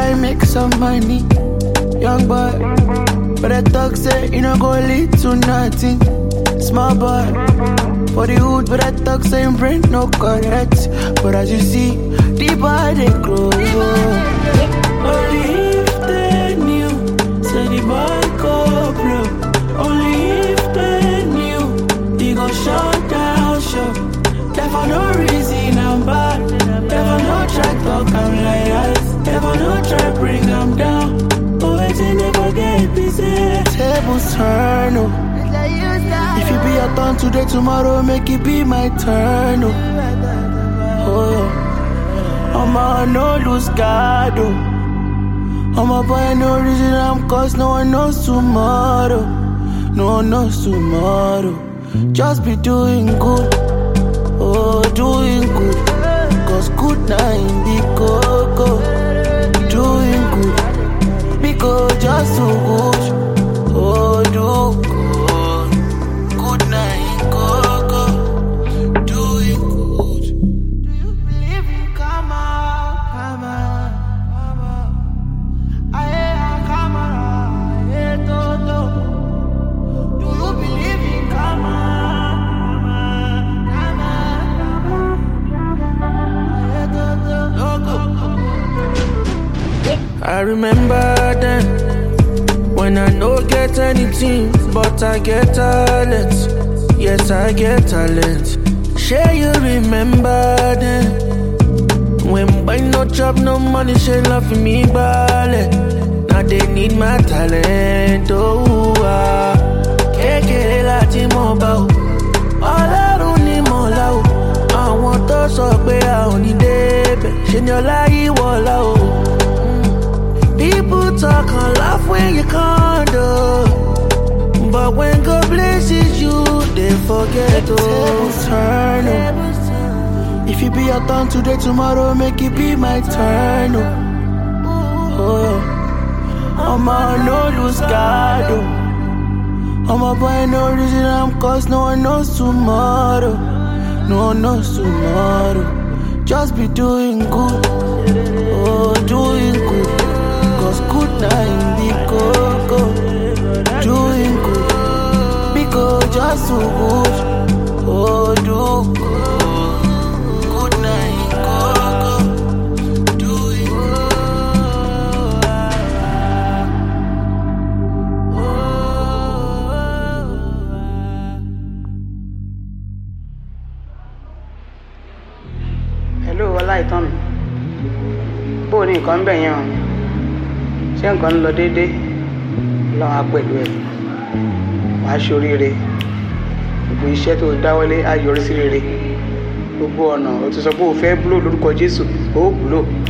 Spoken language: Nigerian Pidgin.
try make some money. Young boy, but I talk say you know go lead to nothing. Small boy, for the hood, but I talk say him brain no correct. But as you see, the boy they grow. Only if they knew, say the boy go blow. Only if they knew, he go shut down shop. Never no reason I'm bad. Never no try talk I'm like that. Never no try bring I'm down. But waiting never get busy. Tables turn oh. If it be your turn today, tomorrow make it be my turn oh. Oh, I'm a no lose God oh. I'm a boy no reason I'm cause no one knows tomorrow. No one knows tomorrow. Just be doing good. Oh, doing good. Cause good now in the coco. Doing good. Because just so good. Oh, do good. Good now in coco. Doing good. Do you believe in karma? Karma. Karma. Aye, karma. Aye, toto. Do you believe in karma? I remember then when I no get anything, but I get talent. Yes, I get talent. Share you remember then when boy no chop no money, she love me ballet. Now they need my talent. Oh, ah. kékeré láti mọ̀ bá o ọlọ́run ní mọ̀lá o àwọn tó sọ pé a ò ní débẹ̀ ṣe ni ọlá yìí wọ̀lá o. People talk and laugh when you can't do. But when God blesses you, they forget to turn. oh. If it be your turn today, tomorrow make it be my turn. Oh, oh. I'm a no lose God. Oh. I'm a boy, no reason I'm cause no one knows tomorrow. No one knows tomorrow. Just be doing good. Oh, doing good. Cause good now in the coco. Doing good. Because just so good. Oh, do good. Good now in coco. Doing hello ọláìtàn mi bó o ní nǹkan ń bẹ̀ yẹn o ṣé nǹkan ń lọ déédé lọ́wọ́ á pẹ̀lú ẹ̀ wàá ṣoríire gbogbo iṣẹ́ tó dáwọ́lé á yọrí sí rere gbogbo ọ̀nà o ti sọ pé o fẹ́ búlò lórúkọ jésù ó búlò